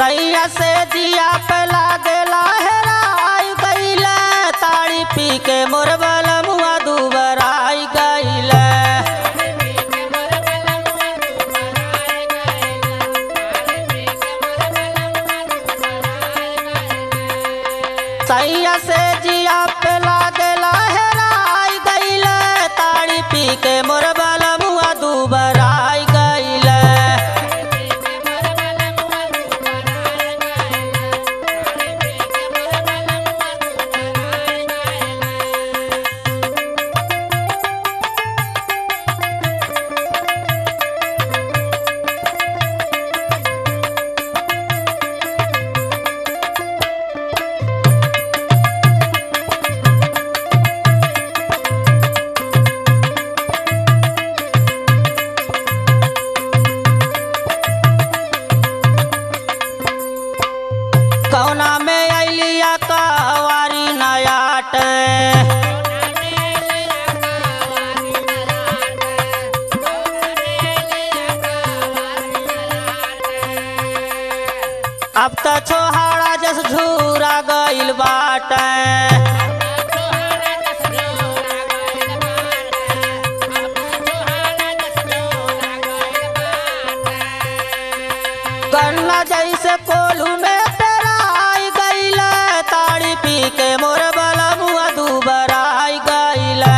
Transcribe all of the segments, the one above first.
सैया से जिया पे लागेला हेराई गईले ताड़ी पी के मोर बलमुआ दुबराई गईले सैया से जिया पे लागेला हेराई गईले ताड़ी पी के मोर बलमुआ दुबराई गईले कौना में अलिया कवारी नयाट अब त छोहाड़ा जस झूरा गइल बाटे गन्ना जैसे कोलू में पेराई गईले ताड़ी पी के मोर बलमुआ दुबराई गईले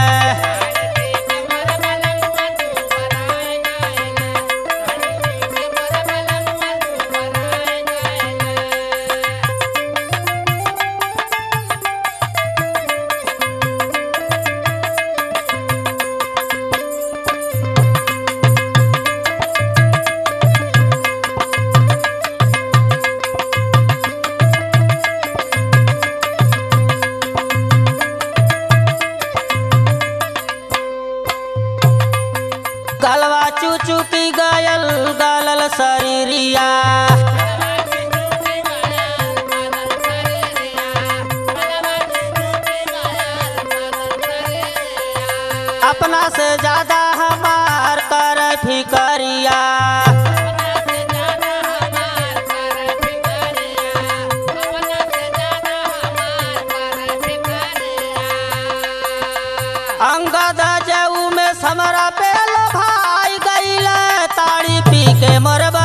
गलवा चूचू की गयल गलल शरीरिया अपना से ज्यादा हमार कर फिकरिया अंगद जऊ में समरा पे भाई गईले ताड़ी पी के मोर